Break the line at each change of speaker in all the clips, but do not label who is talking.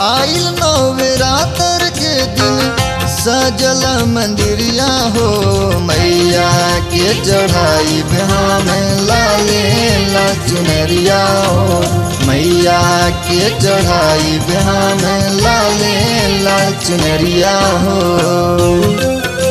आइल नवरात्र के दिन सजल मंदिरिया हो मैया के चढ़ाई में लाले ला चुनरिया हो मैया के चढ़ाई में लाले ला चुनरिया हो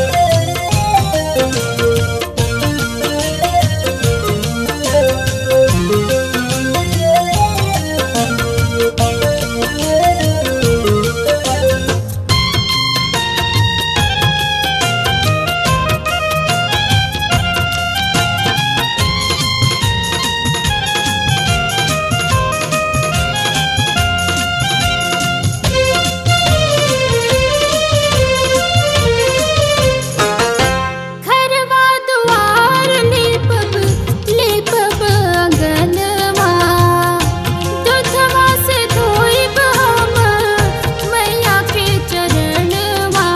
घरवा दुआर लेपब लेपब अंगनवा दूधवा से धोइब हम मैया के चरणवा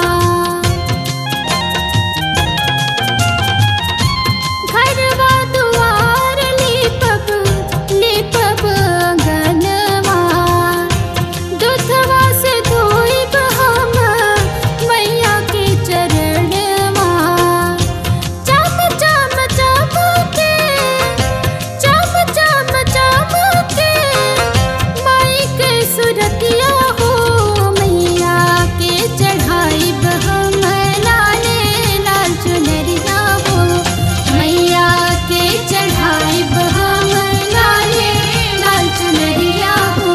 घरवा दुआर लेपब लेपब अंगनवा दूधवा से धोइब हम मैया के चरणवा चम चम चमके चम चम चमके माई के सुरतिया हो मैया के चढ़ाई हम लाले लाल चुनरिया हो मैया के चढ़ाई हम लाले लाल चुनरिया हो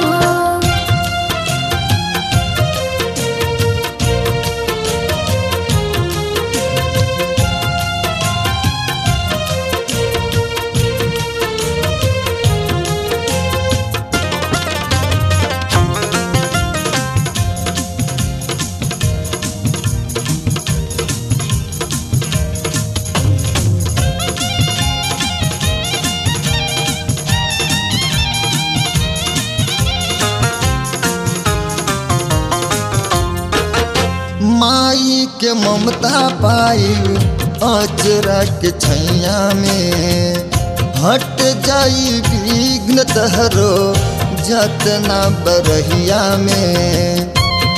माई के ममता पाई अचरा के छैया में हट जाई विघ्न तहरो जतना बरहिया में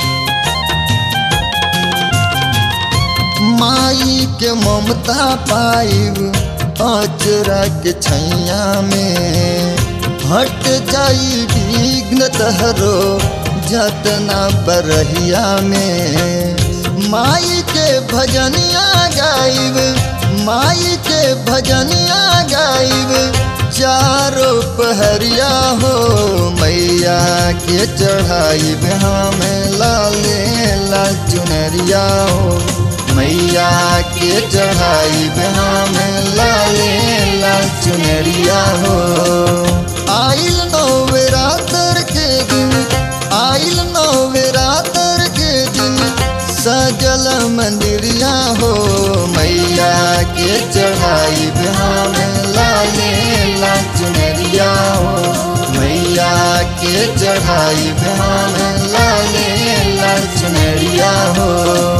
माई के ममता पाई अचरा के छैया में हट जाई विघ्न तहरो जतना बरहिया में माई के भजनिया गाइब माई के भजनिया गाइब चारों पहरिया हो मैया के चढ़ाई में लाले लाल चुनरिया हो मैया के चढ़ाई में लाले लाल चुनरिया हो आइल नवरात्र के दिन आइल नवरात्र के दिन सजल मंदिरिया हो मैया के चढ़ाई में लाले ला चुनरिया हो मैया के चढ़ाई में लाले ला चुनरिया हो